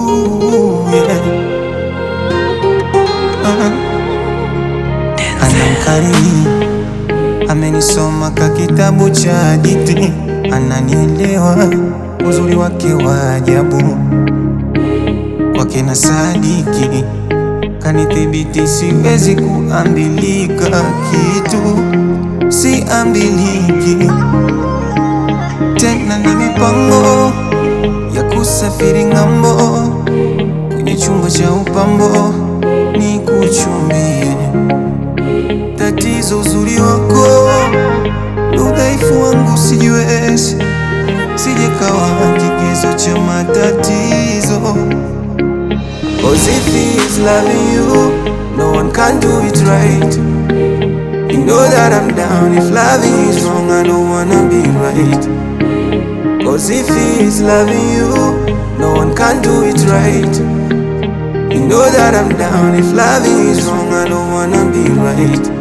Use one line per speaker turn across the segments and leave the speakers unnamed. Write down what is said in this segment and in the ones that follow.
yeah. uh-huh. Anamkariri amenisoma ka kitabu cha hadithi, ananielewa uzuri wake wa ajabu, kwake na sadiki kanithibiti, siwezi kuambilika kitu, siambiliki tena, na mipango ya kusafiri ng'ambo, kwenye chumba cha upambo ni kuchumbie. Tatizo uzuri wako, udhaifu wangu sijiwezi, sijekawa kigezo cha matatizo. Cause if he's loving you, no one can do it right. You know that I'm down. If loving is wrong, I don't wanna be right. Cause if he's loving you, no one can do it right. You know that I'm down. If loving is wrong, I don't wanna be right.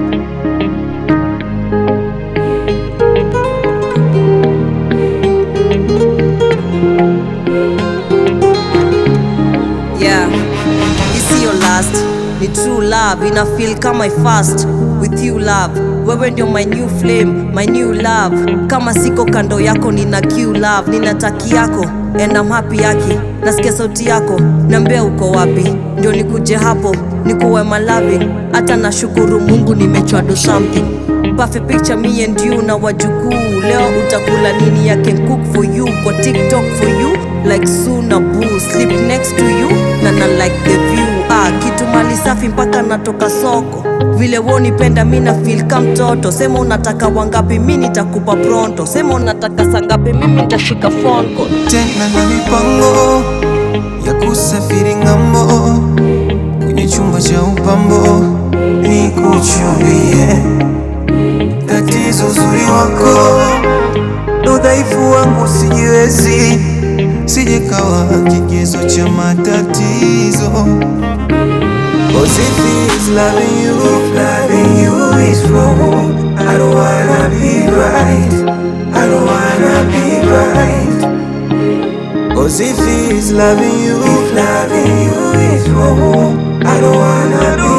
Yeah, it's your last, ni true love, ina feel kama I fast with you love. Wewe ndio my new flame, my new love. Kama siko kando yako nina Q love, nina taki yako and I'm happy yaki. Nasikia sauti yako, niambia uko wapi, ndio nikuje hapo nikuwe my loving. Hata nashukuru Mungu nimechwa do something Perfect picture me and you na wajukuu. Leo utakula nini? I can cook for you kwa TikTok for you like Suna Boo. Sleep next to you na na like the view. Ah, kitu mali safi mpaka natoka soko. Vile wewe unipenda mimi na feel kama mtoto. Sema unataka wangapi, mimi nitakupa pronto. Sema unataka sangapi, mimi nitashika phone call.
tena na mipango ya kusafiri ng'ambo, kwenye chumba cha upambo ni kuchumbie. Tatizo uzuri wako, na udhaifu wangu sijiwezi, sijekawa kigezo cha matatizo. Cause if he's loving you, if loving you is wrong, I don't wanna be right. I don't wanna be right. Cause if he's loving you, if loving you is wrong, I don't wanna be